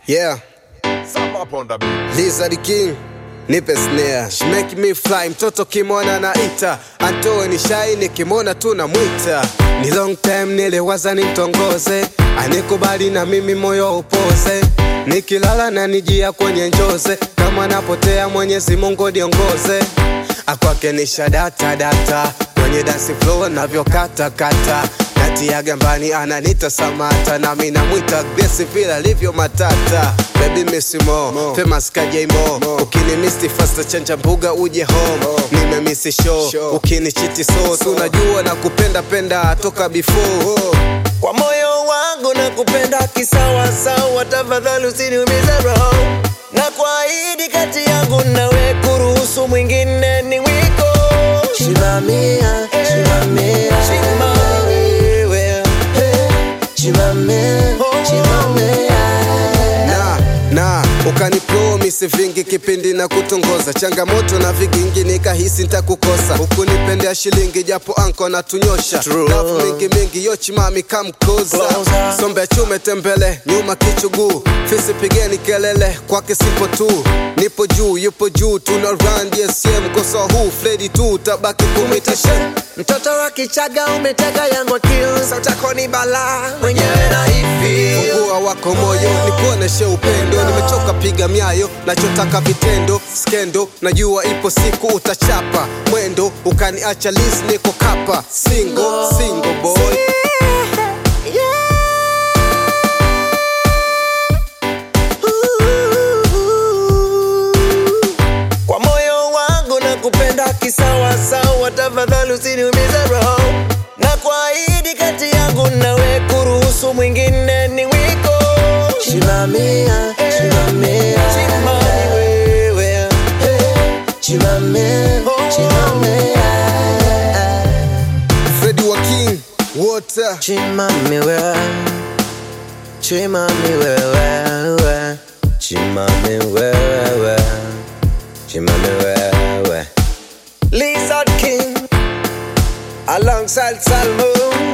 Yeah, Sam up on the beat. Lizard King nipe snare She make me fly mtoto kimona naita antoe ni shai nikimona tu namwita ni long time niliwaza nimtongoze anikubali na mimi moyo upoze nikilala na nijia kwenye njoze kama napotea mwenyezi mungu niongoze akwake ni shadata data kwenye dance floor navyokata kata natia gambani ananita samata nami namwita Grace vile alivyo matata baby missimo famous kajaimo ukini misti fasta chanja mbuga uje home nimemisi show ukini chiti so tunajua na kupenda penda toka before kwa moyo wangu na kupenda kisawasawa, tafadhali usiniumize roho, na kuahidi kati yangu nawe kuruhusu mwingine ni wiko. Simamia, simamia, simamia, simamia, simamia. na na ukanipromise vingi kipindi na kutongoza changamoto na vigingi nikahisi ntakukosa hukunipendea shilingi japo anko na tunyosha True. Love mingi mingi yochimami kamkoza Closer. sombe chume tembele nyuma kichuguu fisi pigeni kelele kwake sipo tu nipo juu yupo juu tuna run dsm kosa huu fredi tu tabaki kumitashe Mtoto wa Kichaga umetega yangu akili, sauti yako ni balaa, mwenyewe na hivi fungua wako moyo nikuoneshe upendo nimechoka piga myayo nachotaka vitendo skendo najua ipo siku utachapa mwendo ukaniacha lis niko kapa single single boy kwa moyo wangu na kupenda kisawasawa, tafadhali usiniumize roho, na kuahidi kati yangu nawe kuruhusu mwingine ni wiko. Simamia, simamia, simamia wewe, simamia, simamia, fredi wa king water simamia wewe, simamia wewe, simamia wewe, simamia wewe. Lizard King alongside Salmo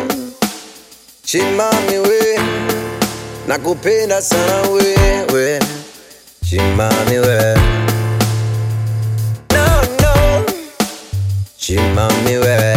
Chimami we nakupenda sana wewe Chimami we no no Chimami we